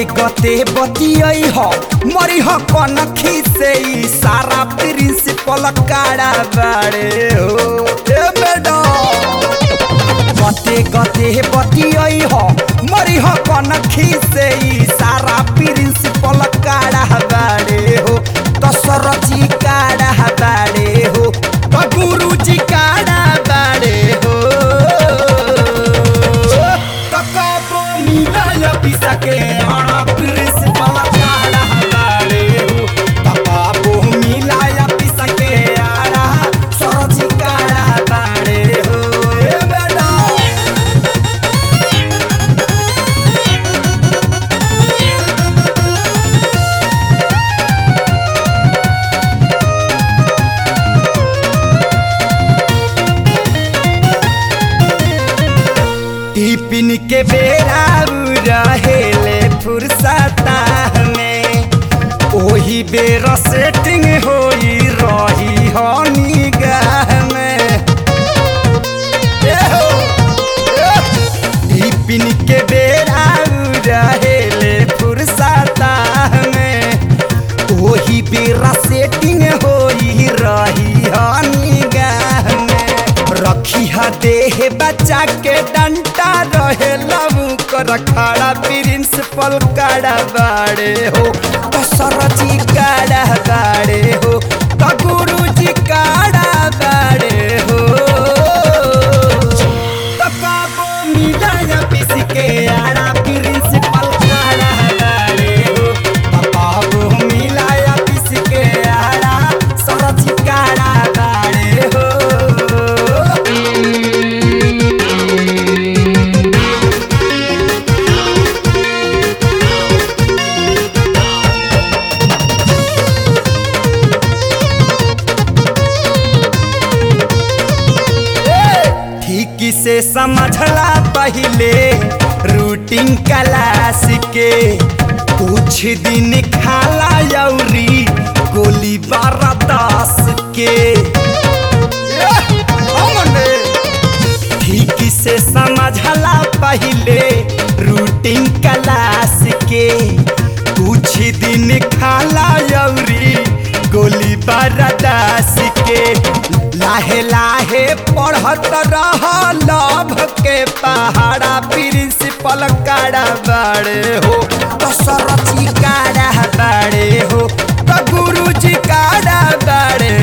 गते बतियई ह मरी ह कनखी से ई सारा प्रिंसिपल काड़ा बाड़े हो ए मैडम गते गते बतियई ह मरी ह कनखी से ई सारा प्रिंसिपल काड़ा बाड़े हो दशरथी काड़ा बाड़े हो त गुरुजी काड़ा बाड़े हो त कबो मिलय पिसके अण प्रिंसिपल काड़ा बाड़े हो त कबो मिलय पिसके आड़ा सरजी काड़ा बाड़े हो ए मैडम टिफिन के बेरा उ रहेले फुर्सता में ओही बेर सेटिंग होई रही हो निगाह में ए हो, ए। टिफिन के बेरा उ रहेले फुर्सता में ओही बेरा सेटिंग होई रही हो निगाह में रखी ह देह बच्चा के डंटा रहे लबू कर खड़ा प्रिंसिपल काड़ा बाड़े हो तो सरजी काड़ा बाड़े हो तो गुरुजी काड़ा बाड़े हो तो काबो मिलाया पिस के आड़ा प्रिंसिपल काड़ा बाड़े हो तो काबो मिलाया पिस के आड़ा सरजी काड़ा बाड़े हो ठीक से समझला पहले रूटीन क्लास के कुछ दिन खाला यौरी गोली बारह दस के ठीक से समझला पहले रूटीन क्लास के कुछ दिन खाला यौरी गोली बरदास के लाहे लाहे पढ़त रह लभ के पहाड़ा प्रिंसिपल काड़ा बाड़े हो तो सरथी काड़ा बाड़े हो तो गुरुजी काड़ा बाड़े